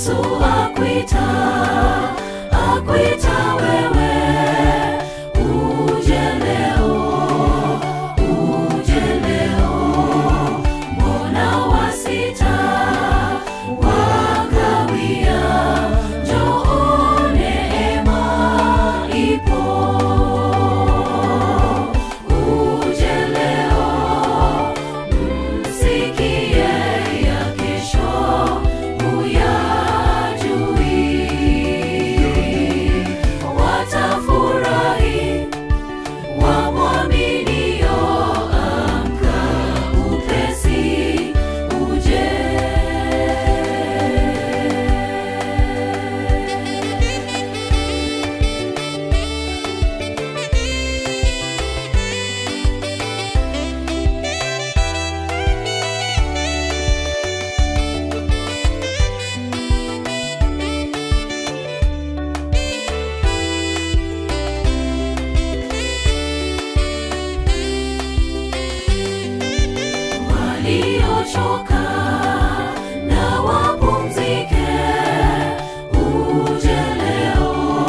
Yesu akwita, akwita wewe, uje leo, uje leo. Mbona wasita, wakawia? Njoo, neema ipo. Uje leo, msikie ya kesho huyajui. Watafurahi wamwaminio, amka upesi, uje. waliochoka na wapumzike. Uje leo,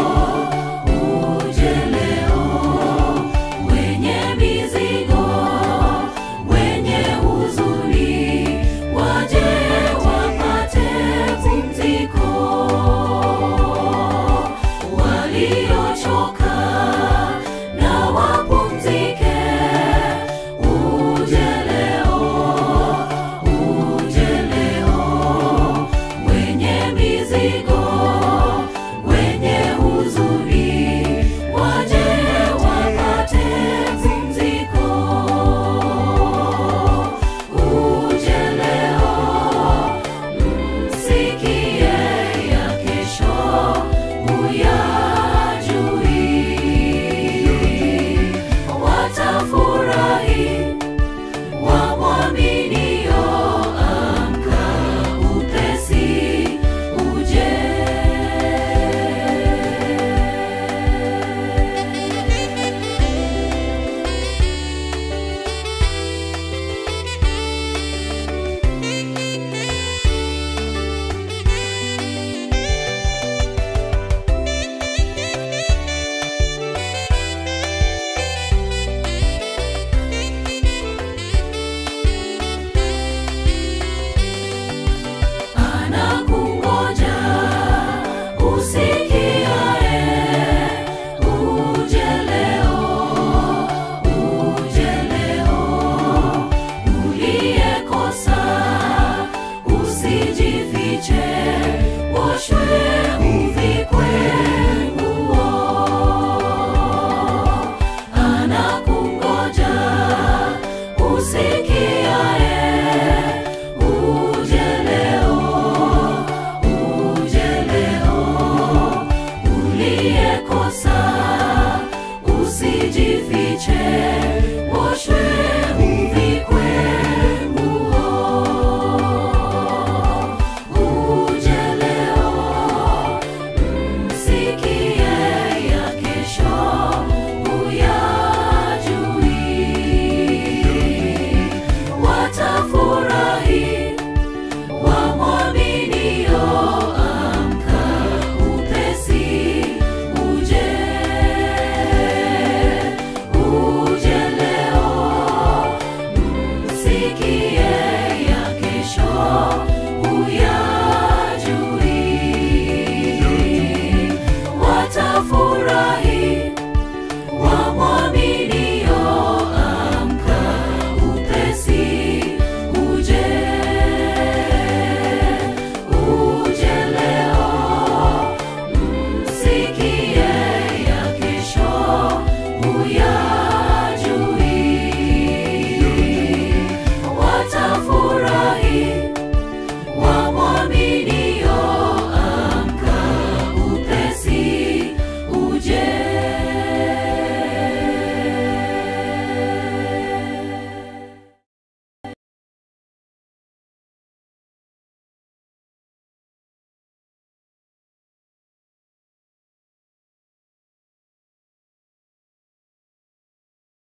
uje leo, wenye mizigo, wenye huzuni, waje wapate pumziko. Waliochoka na wapumzike. Uje leo, uje leo, wenye mizigo, wenye huzuni, waje wapate pumziko. Uje leo, msikie ya kesho huyajui. Watafurahi wamwaminio, amka upesi, uje. Anakungoja usikiae, uje leo, uje leo. Uliyekosa usijifiche, woshwe